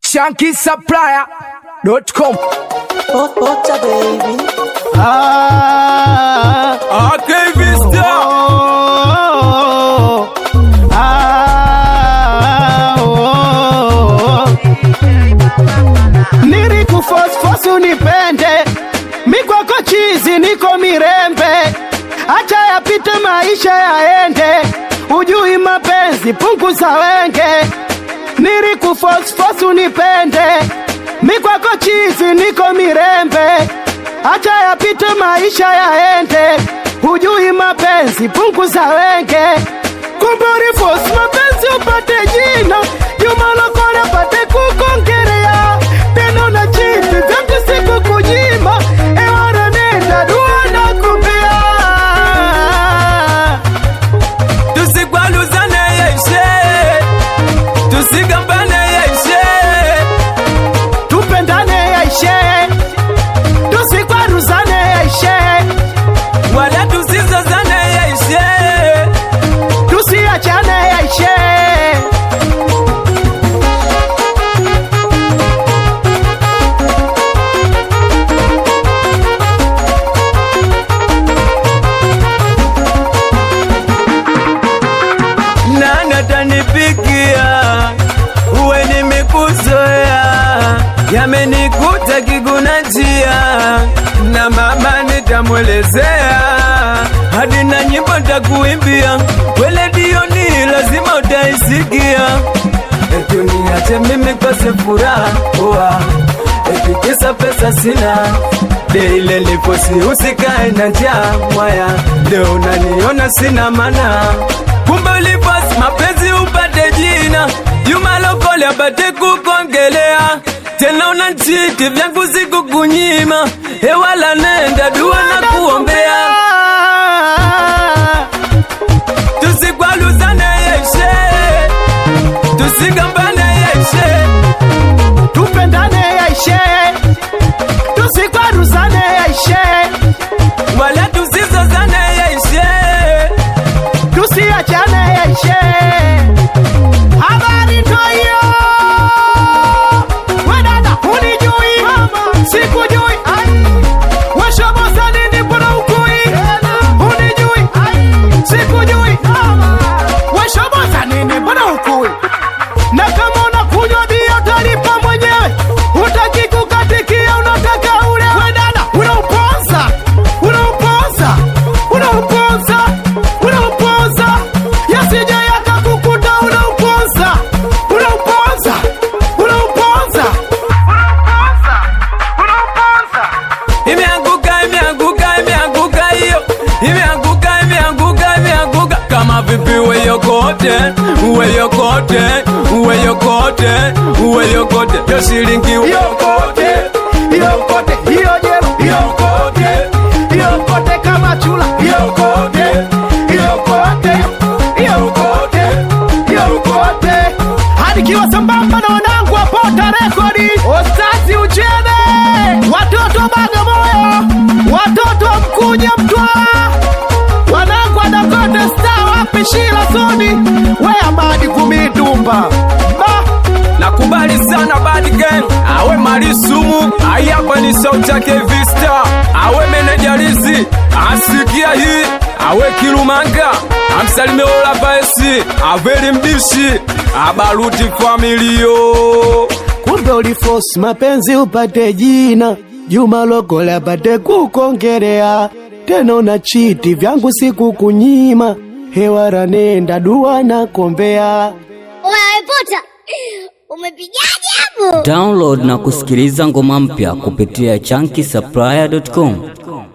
shankisupplier.com Ota baby, Ah, Okay, Vista. oh, ah, oh. Nilikufosfosu unipende, mikwako chizi niko mirembe, acha yapite maisha yaende, ujui mapenzi punguza wenge. Nilikufosfosu unipende, mikwako chizi niko mirembe, acha yapite maisha yaende, hujui mapenzi punguza wenge. Kumburi force mapenzi upate jina, Juma Lokole apate kukongerea, tena na chiti vyangu siku kunyima, ewana nenda dua na kupea tusigwaluzane yeshe tusigambane yeshe tupendane yaishe, tusikwaruzane yaishe, wala tusizozane yeshe tusiachane yaishe. nana tanipikia uwe nimekuzoea yamenikuta kiguna njia na mama nitamwelezea hadi na nyimbo takuimbia weledioni lazima utaisikia etuniache mimi kose furaha oa etikisa pesa sina deile liposi usikae na njaa mwaya leo unaniona sina mana kumbe ulipasi mapenzi upate jina Juma Lokole apate kukongelea tena unanchiti vyangu sikukunyima hewala nenda dua na kuombea tusikwaluzane yeshe tusigambane yeshe tupendane yaishe, tusikwaruzane yaishe, wala tusizozane yeshe tusiachane yaishe. Habari ndo hiyo, we dada hunijui, sikujui, washobosa nini mbona ukui, hunijui, sikujui, washobosa nini mbona ukui na kama unakunywa bia utalipa mwenyewe, utaki kukatikia, unataka ule wedada, unaupoza unaupoza unaupoza unaupoza, yasije yakakukuta, unaupoza unaupoza unaupoza imeanguka imeanguka imeanguka hiyo imeanguka imeanguka imeanguka kama vipi weyokote weyokote weyokote weyokote yo shilingi yokote yokote hiyo jero yokote yokote kama chula yokote yokote yokote yokote hadi kiwa sambamba na wanangu wa Pota Rekodi Ostasi Uchebe watoto Bagamoyo watoto wa Mkuja Mtwara wanangu wa Dakota Star wapi Shila Soni we Amadi Kumidumba ba nakubali sana bad gang awe malisumu ayapa ni sauti yake vista awe menejarizi asikia hii awe kilumanga amsalime ola vaesi aveli mbishi abaruti familio kumbe ulifosi mapenzi upate jina Juma Lokole apate kukongerea tena una chiti vyangu sikukunyima hewara nenda dua na kombea Unawepota, umepigaje hapo? Download na kusikiliza ngoma mpya kupitia chunky supplier.com.